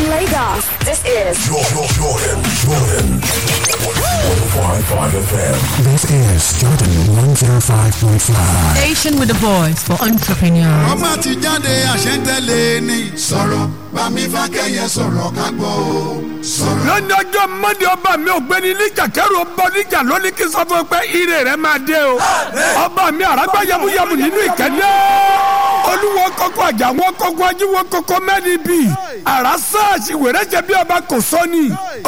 From Lagos, this is Jordan, Jordan, Jordan. 105.5 FM. This is Jordan 105.5. Station with the voice for entrepreneurs. ọmọ ti jáde àṣẹ́ntẹ́lẹ̀ ni. sọ̀rọ̀ bámi fákẹ́yẹ sọ̀rọ̀ ká gbọ́ o. sọ̀rọ̀. lónìí ọjọ́ mọ́ndé ọba mi ò gbéni níjà kẹ́rù ọba níjà lónìí kí n sọ fún ẹ pé ire rẹ máa dé o ọba mi àràgbá yamuyamu nínú ìkẹ́lẹ́ olúwo kọ́kọ́ àjà wọn kọ́kọ́ ajíwọ́ kọ́kọ́ mẹ́ni bì àrà sáàsì wèrè jẹ bí ọba kò sọ́ni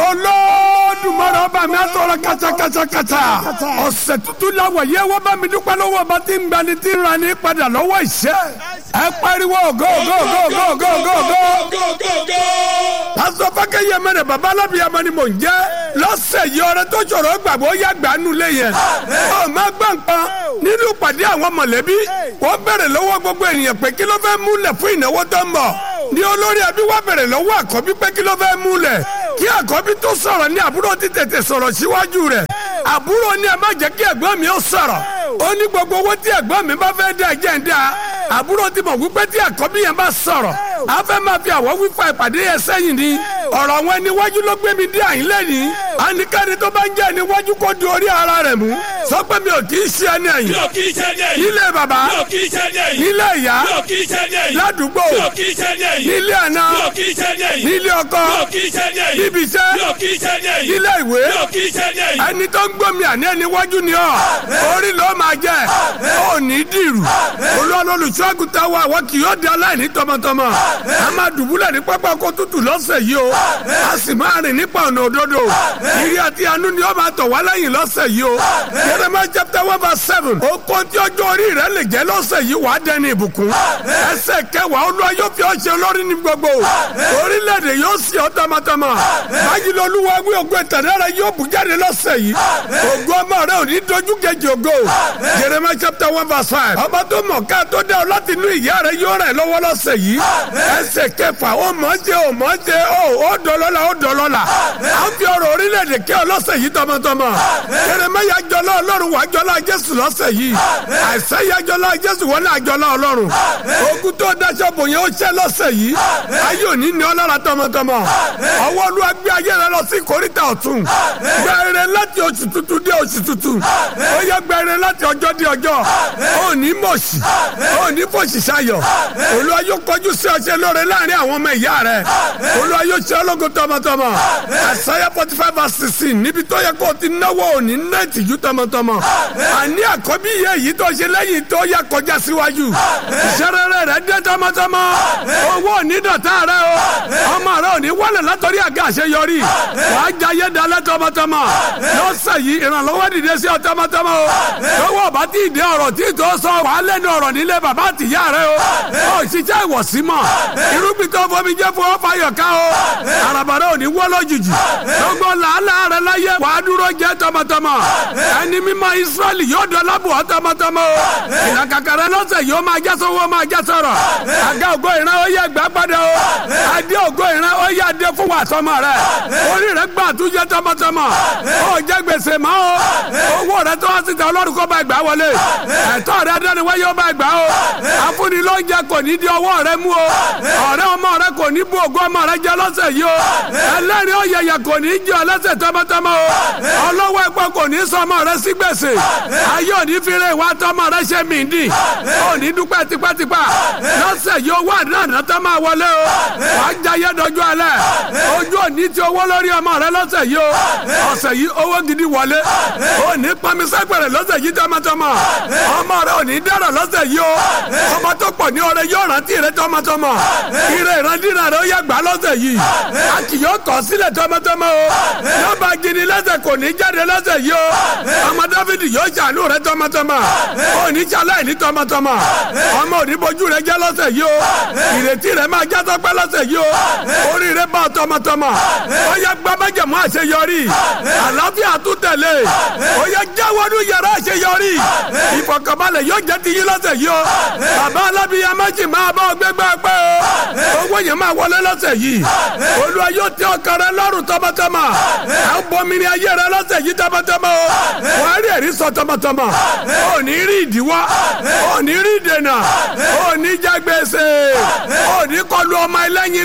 olódùmarè ọba mi àtọ̀rọ̀ kàtàkàtàkàtà ọ̀sẹ̀ tuntun làwọ̀ yẹ wọ́n bá mi dúpẹ́ lọ́wọ́ ọba tí ń gbani tí ń ra ní padà lọ́wọ́ ìṣẹ́ ẹ pariwo go go go go go go go pásítọ̀ fákẹ́yẹ mẹ́rẹ̀ bàbá alábìyàmọ́ ni mò ń jẹ́ lọ́sẹ̀ yìí ọ̀rẹ́ tó ṣòro gbàgbọ́ ó yá gbanú lé yẹn ọ má gbọ́ nǹkan nínú pàdé àwọn mọ̀lẹ́bí wọ́n bẹ̀rẹ̀ lọ́wọ́ gbogbo ènìyàn pé kí ló fẹ́ múlẹ̀ fún ìnáwó tó ń bọ̀ ní olórí ẹbí wá bẹ̀rẹ̀ lọ́wọ́ àkọ́bí pé kí ló fẹ́ múlẹ̀ kí àkọ́bí tó sọ̀rọ̀ ní àbúrò ti tètè sọ̀rọ̀ síwájú rẹ̀ àbúrò ní ẹ má jẹ́ kí ẹ̀gbọ́n mi ó sọ̀rọ̀ ó ní gbogbo owó tí ẹ̀gbọ́n mi bá fẹ́ dá ẹ̀jẹ̀ ń dá àbúrò ti mọ̀ wípé tí àkọ́bí yẹn bá sọ̀rọ̀ a fẹ́ máa fi àwọ̀ wífa ìpàdé yẹn sẹ́yìn ni ọ̀rọ̀ àwọn ẹniwájú ló gbé mi dé àyín lẹ́yìn àníkàní tó bá ń jẹ́ ẹniwájú kó di orí ara rẹ̀ mú sọ pé mi ò kì í ṣe ẹni ẹ̀yìn yóò kí iṣẹ́ dé yìí. nílé bàbá yóò kí iṣẹ́ dé yìí. nílé ìyá yóò kí iṣẹ́ dé yìí. ládùúgbò yóò kí iṣẹ́ dé yìí. nílé àná yóò kí iṣẹ́ dé yìí. nílé ọkọ yóò kí iṣẹ́ dé yìí. níbi iṣẹ́ yóò kí iṣẹ́ dé yìí. nílé ìwé yóò kí iṣẹ́ dé yìí. ẹni tó ń gbómi àní ẹniwájú ni ọ orí ló máa jẹ ó ní dìrù olùṣọ́àgùtà wa àwọn kì yóò di aláìní tọmọtọmọ a máa dùbúlẹ̀ ní pápá kó tutù lọ́sẹ̀ yìí o a sì máa rìn nípa ọ̀nà òdodo ìrì àti àánú ni ó máa tọ̀ wá lẹ́yìn lọ́sẹ̀ yìí o Jeremiah chapter one verse seven ó kó tí ọjọ́ orí rẹ lè jẹ́ lọ́sẹ̀ yìí wàá dẹni ìbùkún ẹsẹ̀ kẹwàá olúwa yóò fi ọ́ ṣe olórí ní gbogbo orílẹ̀-èdè yóò sì ọ́ tọmọtọmọ báyìí lọ́lúwa wí ògo ìtàdé rẹ yóò bù jáde lọ́sẹ̀ yìí ògo ọmọ rẹ ò ní dojú kejì ògo Jeremiah chapter one verse five ọba tó mọ̀ ká tó dá ọ láti inú ìyá rẹ yóò rẹ̀ lọ́wọ́ lọ́sẹ̀ yìí ẹsẹ̀ kẹfà ó mọ̀ ṣe ó mọ̀ ṣe ó ó dọ̀lọ́la ó dọ̀lọ́la à ń fi ọ̀rọ̀ orílẹ̀-èdè kí ọ lọ́sẹ̀ yìí tọmọtọmọ Jeremiah jọlá ọlọ́run wà jọlá jésù lọ́sẹ̀ yìí àìsẹ́yà jọlá jésù wọlé àjọlá ọlọ́run ogun tó daṣọ bò yẹn ó ṣẹ́ lọ́sẹ̀ yìí ayé òní ni ọlọ́ra tọmọtọmọ ọwọ́ olúwa gbé ayé rẹ lọ sí kòríta ọ̀tún gbẹ̀rẹ̀ láti oṣù tuntun dé oṣù tuntun ó yẹ gbẹ̀rẹ̀ láti ọjọ́ dé ọjọ́ ó ní mọ̀ọ́sì ó ní fòṣì ṣayọ̀ olúwa yóò kọjú sí ọṣẹ lóore láàrin àwọn ọmọ ìyá rẹ olúwa yóò ṣe ọlọ́gun tọmọtọmọ àṣàyà forty five verse sixteen níbi tó yẹ kó o ti náwó òní ná ìtìjú tọmọtọmọ àní àkọ́bí yẹ èyí tó ṣe lẹ́yìn tó yẹ kọjá síwájú ìṣẹ́rẹ́rẹ́ rẹ dé tọmọtọmọ owó òní dọ̀tá rẹ o ọmọ rẹ òní wọlé látọrí àga àṣeyọrí wàá jayé dalẹ̀ tọmọtọmọ lọ́sẹ̀ yìí ìrànlọ́wọ́ dìde sí ọ tọmọtọmọ o lọ́wọ́ bá ti dé ọ̀rọ̀ tí tó sọ wàá lẹ́nu ọ̀rọ̀ nílé bàbá àtìyá rẹ o ó ṣiṣẹ́ ìwọ̀sí mọ̀ irúgbìn tó fomi jẹ́ fún ọ́fà yọ̀ká o àràbàrà ò ní wọ́ lójijì gbogbo làálàá rẹ láyé wàá dúró jẹ́ tọmọtọmọ ẹni mímọ́ Ísírẹ́lì yóò dọ́lá bù ọ́ tọmọtọmọ o ìlàkàkà rẹ lọ́sẹ̀ yóò máa já sọ́wọ́ máa já sọ̀rọ̀ àga ògo ìran ó yẹ gbà padà o adé ògo ìran ó yẹ adé fún wa tọmọ rẹ orí rẹ gbà tún jẹ tọmọtọmọ ó jẹ gbèsè mọ́ o owó rẹ tó wá síta ọlọ́run kó bá gbà wọlé ẹ̀tọ́ rẹ adẹ́niwáyé ó bá gbà o afúnni ló ń jẹ kò ní di ọwọ́ rẹ mú o ọ̀rẹ́ ọmọ rẹ kò ní bú ògo ọmọ rẹ jẹ lọ́sẹ̀ yìí o ẹlẹ́rìí ọ̀yẹ̀yẹ̀ kò ní jẹ́ ọlẹ́sẹ̀ tọmọtọmọ o ọlọ́wọ́ ẹ̀pọ̀ kò ní sọ ọmọ rẹ sí gbèsè ayé òní fire ìwà tọmọ rẹ ṣe mí dì òní dúpẹ́ tipátipá lọ́sẹ̀ yìí owó àdáná tó máa wọlé o wàá jayé dọjú alẹ́ ojú òní ti owó lórí ọmọ rẹ lọ́sẹ̀ yìí o ọ̀sẹ̀ yìí owó gidi wọlé òní pọnmisẹ́gbẹ̀rẹ̀ lọ́sẹ̀ yìí tọmọtọmọ ọmọ rẹ òní dẹ́rọ̀ lọ́sẹ̀ yìí o ọmọ tó pọ̀ ní ọrẹ yóò rántí rẹ tọmọtọmọ ire ìrandíran rẹ ó yẹ gbà lọ́sẹ̀ yìí a kì yóò kọ̀ sílẹ̀ tọmọtọmọ o yóò bá gini lẹ́sẹ̀ kò ní jáde lọ́sẹ̀ yìí o ọmọ dáfídì yóò ṣàánú rẹ tọmọtọmọ òní ṣaláì ní tọmọtọmọ ọmọ òní bojú rẹ jẹ́ lọ́sẹ̀ yìí o ìrètí rẹ máa já sọpẹ́ lọ́sẹ̀ yìí o orí rẹ bá tọmọtọmọ ó yẹ gbọ́ májẹ̀mú àṣeyọrí àlàáfíà tún tẹ̀lé ó yẹ jáwọ́nú yàrá àṣeyọrí ìfọ̀kànbalẹ̀ yóò jẹ́ ti yín lọ́sẹ̀ yìí o bàbá alábíyá méjì máa bá ọ gbégbá pẹ́ o owó yẹn máa wọlé lọ́sẹ̀ yìí olúwa yóò tẹ ọkàn rẹ lọ́rùn tọmọtọmọ à ń bomirin ayé rẹ lọ́sẹ̀ yìí tọmọtọmọ o wà á rí ẹ̀rí sọ tọmọtọmọ ò ní rí ìdíwọ́ ò ní rí ìdènà ò ní jẹ gbèsè ò ní kọlu ọmọ ẹlẹ́yin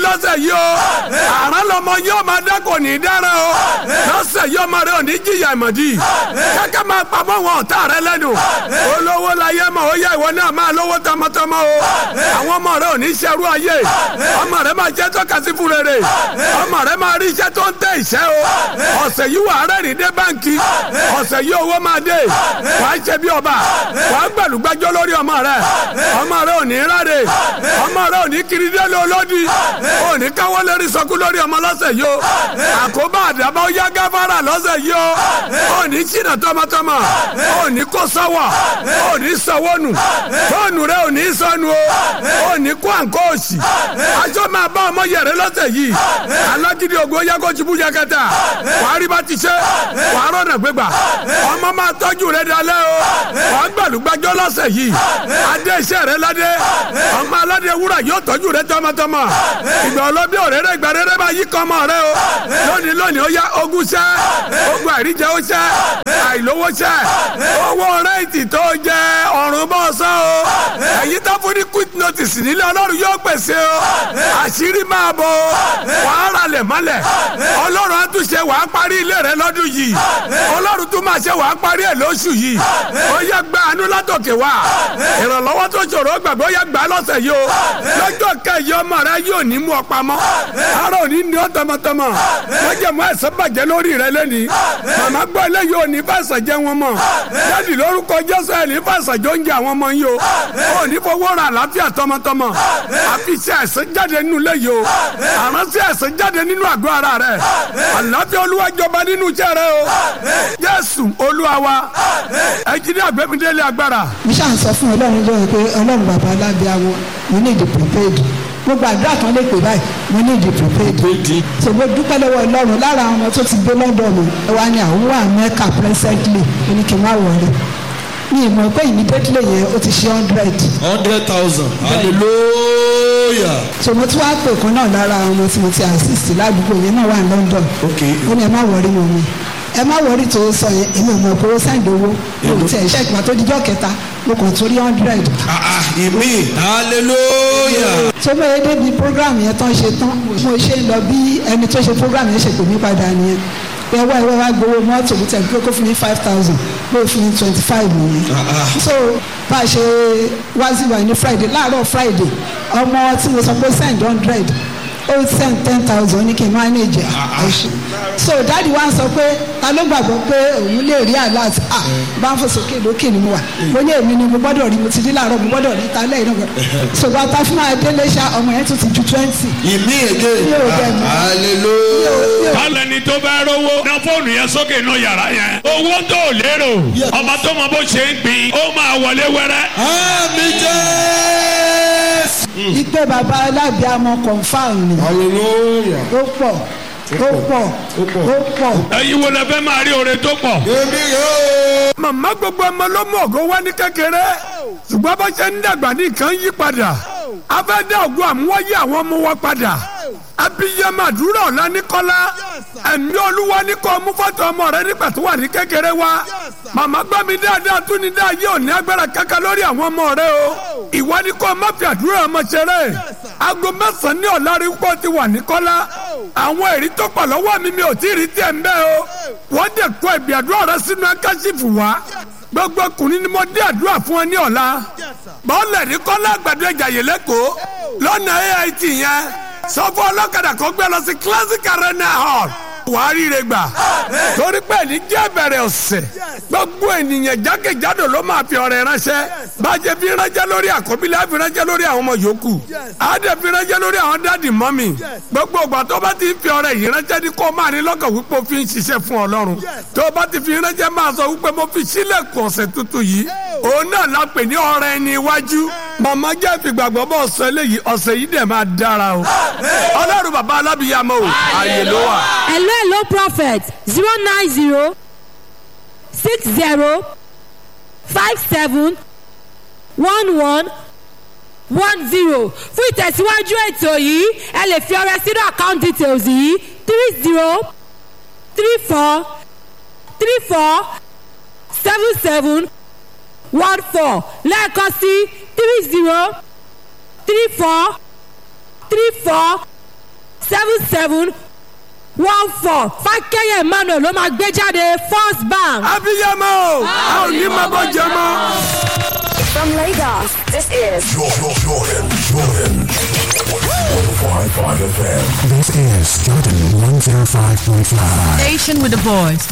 lọ́sẹ̀ yìí o àrán lọmọ yóò máa dá kò ní í dára o lọ́sẹ̀ yìí ọmọ rẹ ò ní jìyà ìmọ̀dí kẹ́kẹ́ máa pamọ́ wọn ọ̀tá rẹ lẹ́nu olówó láyé mọ̀ ó yẹ ìwọ náà máa lówó tọmọtọmọ o àwọn ọmọ rẹ ò ní ṣerú ayé ọmọ rẹ máa jẹ́ tọ́ka sí fún rere ọmọ rẹ máa rí iṣẹ́ tó ń tẹ ìṣẹ́ o ọ̀sẹ̀ yìí wà á rẹ́rìn dé báǹkì ọ̀sẹ̀ yìí owó máa dé wàá ṣe bí ọba wàá gbẹ̀lúgbẹ́jọ́ lórí ọmọ rẹ ọmọ rẹ ò ní ráre ọmọ rẹ ò ní kiri délé olódì ò ní káwọ́ lérí sọkú lórí ọmọ lọ́sẹ̀ yìí o àkóbá àdàbà ó yá gáfárà lọ́sẹ̀ yìí o ò ní ṣìnà tọmọtọmọ ò ní kó sọ́wọ́ ò ní sọ́wọ́ nù fóònù rẹ ò ní sọnù o ò ní kó àǹkó òsì aṣọ máa bá ọmọ yẹrẹ lọ́sẹ̀ yìí alágídí ògo yẹ kó tibú yẹ kẹta wàá rí bá ti ṣe wàá rọ̀nà gbégbà ọmọ máa tọ́jú rẹ dalẹ́ o wàá gbàlúgbàjọ́ lọ́sẹ̀ yìí adé iṣẹ́ rẹ ládé ọmọ aládé wúrà yóò tọ́jú rẹ tọmọtọmọ ìgbà ọlọ́bí òréré ìgbà rere máa yí kọ́ ọmọ rẹ o lónìí lónìí ó yá ogún ṣẹ́ ogun àìríjẹ ó ṣẹ́ àìlówó ṣẹ́ owó rẹ́ǹtì tó jẹ ọ̀run bọ́ sọ o èyí tó fún ní quick notice nílé ọlọ́run yóò pèsè o àṣírí máa bọ̀ o wàá ralẹ̀ mọ́lẹ̀ ọlọ́run á tún ṣe wàá parí ilé rẹ lọ́dún yìí ọlọ́run tún máa ṣe wàá parí ẹ̀ lóṣù yìí ó yẹ gba àánú látòkè wá ìrànlọ́wọ́ tó ṣòro gbàgbé ó yẹ gbà lọ́sẹ̀ yìí o lọ́jọ́ kẹyì ọmọ rẹ yóò ní mú ọ pamọ́ ara ò ní ní ọ tọmọtọmọ wọ́n jẹ́ mọ́ ẹ̀sán bàjẹ́ lórí rẹ lẹ́ni màmá gbọ́ eléyìí ò ní fàṣà jẹ́ wọn mọ́ jáde lórúkọ jésù ẹ̀ ní fàṣà jọ ń jẹ àwọn ọmọ yìí o ò ní fowó ra àlàáfíà tọmọtọmọ àfi ṣe ẹ̀sán jáde nínú ilé yìí o àránsí ẹ̀sán jáde nínú àgọ́ ara rẹ àlàáfíà olúwa jọba nínú iṣẹ́ rẹ o jésù olúwa wa ẹ jí ní àgbẹ̀mídélé agbára mo ṣáà ń sọ fún ọlọ́run lóyún pé ọlọ́run bàbá alábíàwọ̀ mo ní ìdí prepaid mo gbàdúrà kan lè pè báyìí mo ní ìdí prepaid so mo dúpẹ́ lọ́wọ́ ọlọ́run lára àwọn ọmọ tó ti gbé london mi ẹ wá ní àwọn wà mẹ́ka presently ó ní kí n má wọlé mi ì mọ̀ pé immediately yẹn ó ti ṣe hundred hundred thousand hallelujah. so mo tún wá pè kan náà lára àwọn ọmọ tí mo ti assist ládùúgbò yẹn náà wà ní london ok ó ní ẹ má wọrí mọ́ mi ẹ má wọrí tó sọ yẹn èmi ò mọ̀ pé ó sẹ́ǹdì owó mi ò tiẹ̀ ṣe ìgbà tó dijọ́ kẹta mo kàn tó rí hundred ah ah ìmí hallelujah. tó bẹ́ẹ̀ débi program yẹn tán ṣe tán mo ṣe ń lọ bí ẹni tó ṣe program yẹn ṣe pè mí padà nìyẹn pé wá ìwé wá gbowó mọ́tò bí tẹ̀ pé kó fún mi five thousand pé ó fún mi twenty five nìyẹn so bá a ṣe wá sí wa ní friday láàárọ̀ friday ọmọ tí mo sọ pé send hundred ó send ten thousand ní kí n manage ẹ̀ so dáàdi wa sọ pé ta ló gbàgbọ́ pé òun lè rí alert ah bá ń fò sókè lókè ni mo wà mo ní èmi ni mo gbọ́dọ̀ rí mo ti rí láàárọ̀ mo gbọ́dọ̀ rí ta lẹ́yìn náà so bàtà fún máa délé ṣá ọmọ yẹn tún ti ju twenty ìmí èdè Mi ò dẹ̀ mọ̀. hallelujah. Bálẹ̀ ni tó bá rówó. Ná fóònù yẹn sókè inú yàrá yẹn. Owó tó lérò. Ọba tó mọ bó ṣe ń gbìn. Ó máa wọlé wẹ́rẹ́. àmì jésù. ìpè bàbá alábìàmọ confam ni hallelujah. ó pọ̀ ó pọ̀ ó pọ̀ Ẹyin wo lẹ fẹ́ máa rí oore tó pọ̀? èmi yóò. màmá gbogbo ọmọ ló mú ògo wá ní kékeré ṣùgbọ́n bó ṣe ń dàgbà ní nǹkan yí padà a fẹ́ dá ògo àmúwáyé àwọn ọmọ wa padà abiyamọ àdúrà ọ̀la ní kọ́lá ẹ̀mí olúwa ní kọ́ mú fọ́tò ọmọ rẹ nígbà tó wà ní kékeré wa màmá gbọ́ mi dáadáa tún ní dáa yóò ní agbára kankan lórí àwọn ọmọ rẹ o ìwọ ní kọ́ má fi àdúrà ọmọ ṣeré aago mẹ́sàn-án ní ọ̀la rí pọ́ ti wà ní kọ́lá àwọn èrí tó pọ̀ lọ́wọ́ mi mi ò tí ì rí tiẹ̀ ń bẹ́ o wọ́n dẹ̀ kọ́ ìbí àdúrà rẹ sínú akáṣífù wa gbogbo ọkùnrin ni mo dé àdúrà fún ẹ ní ọ̀la bọ́ọ̀lù ní kọ́lá àgbàdo ìjàyè lẹ́kọ̀ọ́ lọ́nà AIT yẹn sọ fún ọlọ́kadà kan gbé lọ sí classic arena hall wàá ríire gbà torí pé ní jẹ́ bẹ̀rẹ̀ ọ̀sẹ̀ gbogbo ènìyàn jákèjádò ló máa fi ọrẹ ránṣẹ́ bàjẹ́ fi ránṣẹ́ lórí àkọ́bílẹ̀ àfi ránṣẹ́ lórí àwọn ọmọ yòókù àdẹ fi ránṣẹ́ lórí àwọn dáàdì mọ́mì gbogbo ìgbà tó bá ti ń fi ọrẹ yìí ránṣẹ́ ní kó máa ní lọ́kàn wípé o fi ń ṣiṣẹ́ fún ọlọ́run tó bá ti fi ránṣẹ́ máa sọ wípé mo fi sílẹ̀kùn ọ̀sẹ̀ tuntun yìí òun náà la pè ní ọrẹ ẹni iwájú màmá jẹ́ ìfìgbàgbọ́ bọ́ ọ̀sẹ̀ eléyìí ọ̀sẹ̀ yìí dẹ̀ máa dára o ọlọ́run bàbá alábìyàmọ́ o àyè ló wà. hello hello prophet zero nine zero six zero five seven one one one zero fún ìtẹ̀síwájú ètò yìí ẹ lè fi ọrẹ sínú account details yìí three zero three four three four seven seven one four lẹ́ẹ̀kan sí three zero three four three four seven seven one four fákẹ́yẹ̀ emmanuel ló máa gbé jáde first bank. abiyamọ o a ò ní máa bọ́ jẹ mọ́. From Lagos, this is Jordan, Jordan, Jordan. 105.5 FM. This is Jordan 105.5. Station with a voice